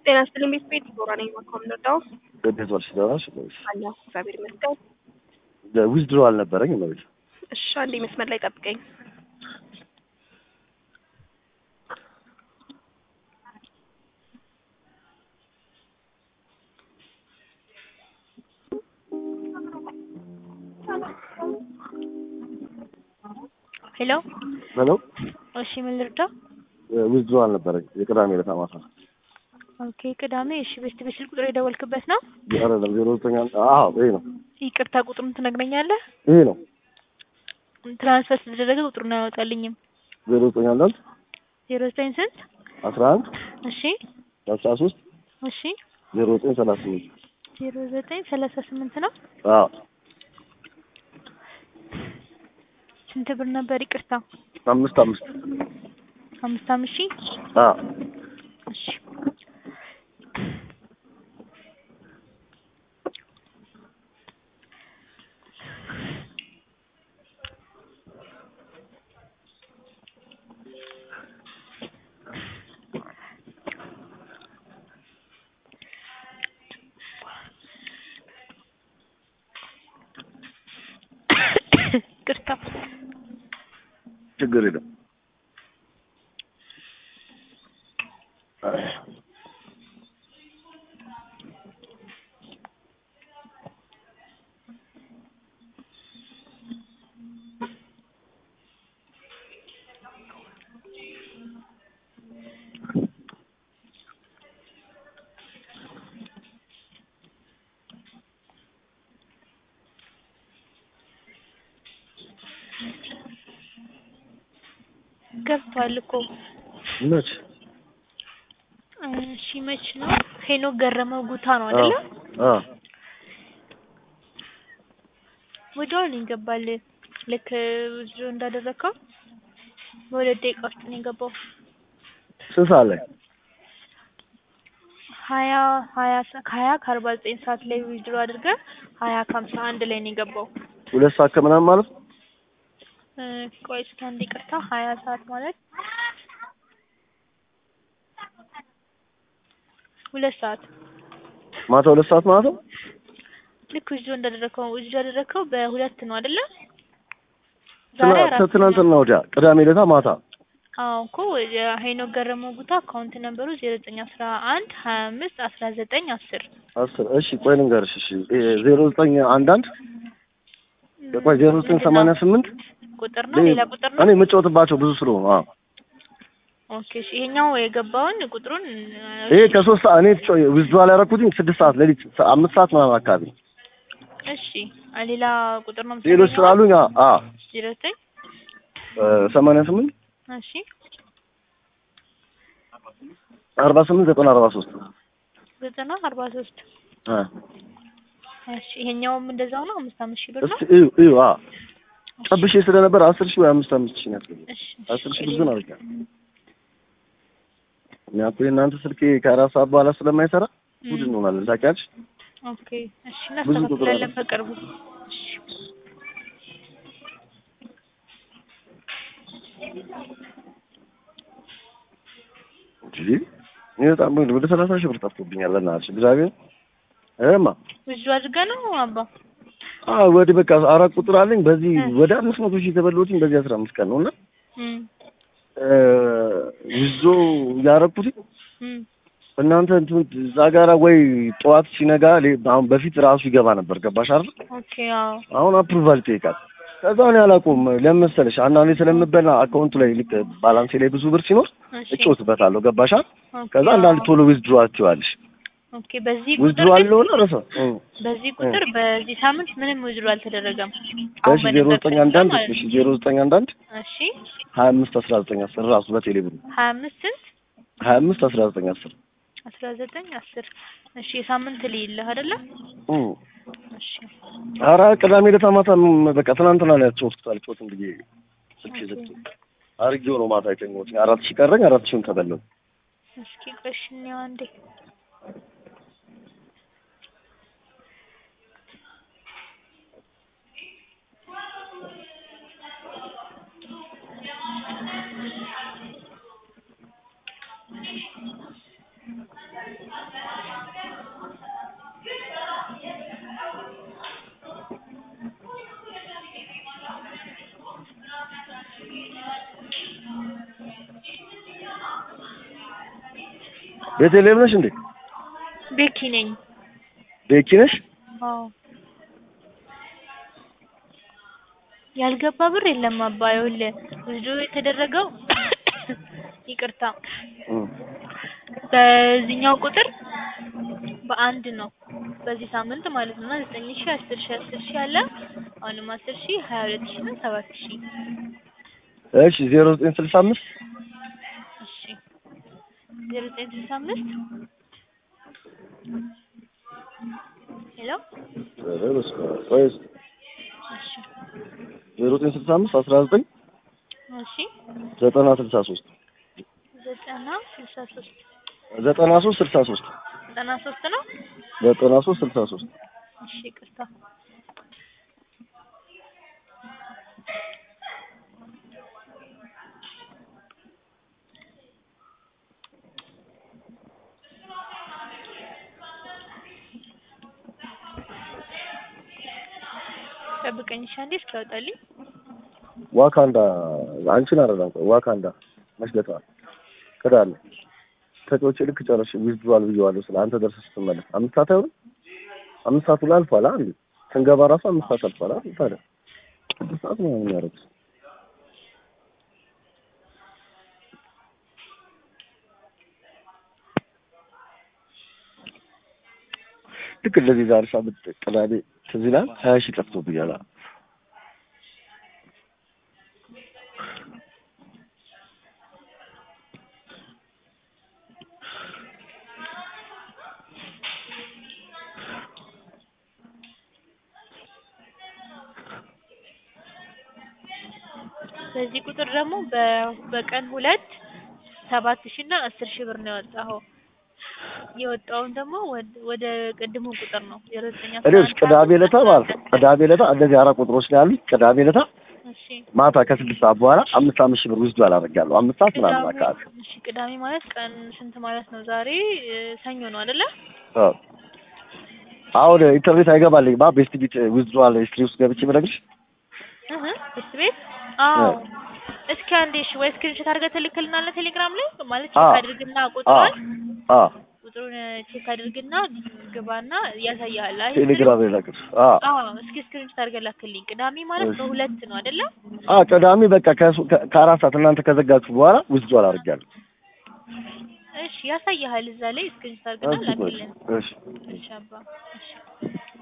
ጤና ይስጥልኝ ቤት ቤት ዲቦራ ነኝ ማኮምነዳው እንዴት ዋልሽ? ደህና ነሽ? አለሁ እግዚአብሔር ይመስገን። ዊዝድሮ አልነበረኝ እመቤት። እሺ አንዴ መስመር ላይ ጠብቀኝ። ሄሎ ሄሎ እሺ ምን ልርዳ? ዊዝድሮ አልነበረኝ የቅዳሜ ዕለት ማታ። ኦኬ ቅዳሜ እሺ ቤስት ቤት ስልክ ቁጥር የደወልክበት ነው? አይደለም ዜሮ ዘጠኝ አንድ አዎ ይሄ ነው ይቅርታ ቁጥሩን ትነግረኛለህ? ይሄ ነው ትራንስፈር ስለተደረገ ቁጥሩን አያወጣልኝም። ዜሮ ዘጠኝ አንድ አንድ ዜሮ ዘጠኝ ስንት? አስራ አንድ እሺ አስራ ሶስት እሺ ዜሮ ዘጠኝ ሰላሳ ስምንት ዜሮ ዘጠኝ ሰላሳ ስምንት ነው። አዎ ስንት ብር ነበር? ይቅርታ አምስት አምስት አምስት አምስት ሺህ አዎ እሺ ይቅርታ ችግር የለም። ገብቷል እኮ መች እሺ መች ነው? ሄኖክ ገረመው ጉታ ነው አይደለ? አዎ ወዲያው ነው ይገባል። ልክ ብዙ እንዳደረግከው በሁለት ደቂቃ ውስጥ ነው የገባው። ስንት ሰዓት ላይ? ሀያ ሀያ ሰ- ከሀያ ከአርባ ዘጠኝ ሰዓት ላይ ዊዝድሮ አድርገህ ሀያ ከሀምሳ አንድ ላይ ነው የገባው። ሁለት ሰዓት ከምናምን ማለት ነው? እ ቆይ እስኪ አንድ ይቅርታ ሀያ ሰዓት ማለት ሁለት ሰዓት ማታ ሁለት ሰዓት ማለት ነው? ልክ ዊዝድሮ እንዳደረግከው ዊዝድሮ ያደረግከው በሁለት ነው አይደለ? ዛሬ ትናንት- አራት ትናንትና ወዲያ ቅዳሜ ዕለት ማታ አዎ እኮ ሄኖክ ገረመው ጉታ አካውንት ነምበሩ ዜሮ ዘጠኝ አስራ አንድ ሀያ አምስት አስራ ዘጠኝ አስር አስር እሺ ቆይ ልንገርሽ እሺ ዜሮ ዘጠኝ አንድ አንድ ቆይ ዜሮ ዘጠኝ ሰማንያ ስምንት ቁጥር ነው ሌላ ቁጥር ነው እኔ የምጫወትባቸው ብዙ ስለሆኑ አዎ ኦኬ እሺ ይሄኛው የገባውን ቁጥሩን ይሄ ከሶስት ሰዓት እኔ ዊዝድሮዋል ያደረኩትኝ ስድስት ሰዓት ሌሊት አምስት ሰዓት ምናምን አካባቢ እሺ ሌላ ቁጥር ነው ሌሎች ስላሉኝ አ አ ዜሮ ዘጠኝ ሰማንያ ስምንት እሺ አርባ ስምንት ዘጠና አርባ ሶስት ዘጠና አርባ ሶስት አ እሺ ይሄኛውም እንደዛው ነው አምስት አምስት ሺህ ብር ነው እስኪ እዩ እዩ አ ጠብሼ ስለነበር አስር ሺህ ወይ አምስት አምስት ሺህ ነው ያስገባው እሺ አስር ሺህ ብዙ ነው አልካ እኛ እኮ የእናንተ ስልኬ ከአራት ሰዓት በኋላ ስለማይሰራ ጉድ እንሆናለን ታውቂያለሽ ኦኬ እሺ ብዙ ቁጥር እናስተካክላለን አለ። በቅርቡ እሺ እንጂ እኔ በጣም ወደ ሰላሳ ሺህ ብር ጠፍቶብኛል በእናትሽ እግዚአብሔር እማ ብዙ አድርገህ ነው አባ አዎ ወደ በቃ አራት ቁጥር አለኝ በዚህ ወደ አምስት መቶ ሺህ የተበላሁትኝ በዚህ አስራ አምስት ቀን ነው እና እም ይዞ ያረኩት እም እናንተ እንትን እዛ ጋራ ወይ ጠዋት ሲነጋ ሌ- አሁን በፊት ራሱ ይገባ ነበር ገባሽ አይደል ኦኬ አዎ አሁን አፕሩቫል ይጠይቃል ከዛ እኔ አላውቀውም ለምን መሰለሽ አንዳንዴ ስለምበላ አካውንቱ ላይ ልክ ባላንሴ ላይ ብዙ ብር ሲኖር እሺ እጮትበታለሁ ገባሽ አይደል ኦኬ ከዛ አንዳንድ ቶሎ ዊዝድሮ አትይዋለሽ ኦኬ በዚህ ቁጥር ዊዝድሮ ግን አለውና ረሳ በዚህ ቁጥር በዚህ ሳምንት ምንም ውዝሩ አልተደረገም። እሺ ዜሮ ዘጠኝ አንድ አንድ እሺ ዜሮ ዘጠኝ አንድ አንድ እሺ ሀያ አምስት አስራ ዘጠኝ አስር ራሱ በቴሌ ብር ሀያ አምስት ስንት ሀያ አምስት አስራ ዘጠኝ አስር አስራ ዘጠኝ አስር እሺ የሳምንት ልይልህ አይደለ? እም እሺ ኧረ ቅዳሜ ዕለት ማታ ም- በቃ ትናንትና ነው ያጫወትኩት አልጫወትም ብዬ ስልክ ዘግቶ አድርጌው ነው ማታ የተኛሁት አራት ሺህ ቀረኝ አራት ሺህን ተበላሁ እስኪ ቆይ እሺ እንየው አንዴ ቤተልሔም ነሽ እንዴ? ቤኪ ነኝ። ቤኪ ነሽ? አዎ ያልገባ ብር የለም አባ ይኸውልህ ዊዝድሮ የተደረገው ይቅርታ እም። በዚህኛው ቁጥር በአንድ ነው በዚህ ሳምንት ማለት ነው እና ዘጠኝ ሺህ አስር ሺህ አስር ሺህ አለ አሁንም አስር ሺህ ሀያ ሁለት ሺህ እና ሰባት ሺህ እሺ ዜሮ ዘጠኝ ስልሳ አምስት እሺ ዜሮ ዘጠኝ ስልሳ አምስት ሄሎ ኧረ በስመ አብ። ቆይ እስኪ እሺ ዜሮ ዘጠኝ ስልሳ አምስት አስራ ዘጠኝ እሺ ዘጠና ስልሳ ሶስት ዘጠና ስልሳ ሶስት ዘጠና ሶስት ስልሳ ሶስት ዘጠና ሶስት ነው ዘጠና ሶስት ስልሳ ሶስት እሺ ይቅርታ ጠብቀኝ እሺ አንዴ እስኪያወጣልኝ ዋካንዳ አንቺን አይደለም ቆይ ዋካንዳ መስለታ ክዳለ ተጫዎቼ ልክ ጨርሼ ዊዝድሮዋል ብዬዋለሁ ስለ አንተ ደርሰህ ስትመለስ አምስት ሰዓት አይሆንም አምስት ሰዓት ላይ አልፏል አይደል ስንገባ ራሱ አምስት ሰዓት አልፏል አይደል ታዲያ ስድስት ሰዓት ነው የሚያደርጉት ልክ እንደዚህ ዛሬ ሳምንት ቅዳሜ ትዝ ይላል ሀያ ሺህ ጠፍቶብኛል አለ በዚህ ቁጥር ደግሞ በ- በቀን ሁለት ሰባት ሺህ እና አስር ሺህ ብር ነው ያወጣኸው። የወጣውን ደግሞ ወደ- ወደ ቅድሙ ቁጥር ነው ዜሮ ዘጠኝ አስራ እኔ አንድ ቅዳሜ ዕለታ ማለት ነው ቅዳሜ ዕለታ እንደዚህ አራት ቁጥሮች ነው ያሉኝ ቅዳሜ ዕለታ እሺ ማታ ከስድስት ሰዓት በኋላ አምስት አምስት ሺህ ብር ውስጥ አላደርጋለሁ አምስት ሰዓት ምናምን ቅዳሜ አካባቢ እሺ ቅዳሜ ማለት ቀን ስንት ማለት ነው? ዛሬ እ፣ ሰኞ ነው አይደለ? አዎ። አሁን ኢንተርኔት አይገባልኝ ባ ቤስት ቢት ዊዝድሮዋል ሂስትሪ ውስጥ ገብቼ ብነግርሽ እህ እስቲ ቤት አዎ እስኪ አንዴ እሺ ወይ ስክሪንሾት አድርገህ ትልክልናለህ ቴሌግራም ላይ ማለት ቼክ አዎ። አድርግና አዎ ቁጥሩን አዎ ቁጥሩን ቼክ አድርግና ግባና ያሳያል። አይ ቴሌግራም ላይ ላክሽ አዎ አዎ እስኪ ስክሪንሾት አድርገህ ላክልኝ። ቅዳሜ ማለት እሺ። በሁለት ነው አይደለ? አዎ ቅዳሜ በቃ ከሱ- ከ- ከአራት ሰዓት እናንተ ከዘጋችሁ በኋላ ዊዝድሮዋል አድርጋለሁ እሺ ያሳያል እዛ ላይ ስክሪንሾት አድርግና እሺ ቆይ ላክልን። እሺ እሺ አባ እሺ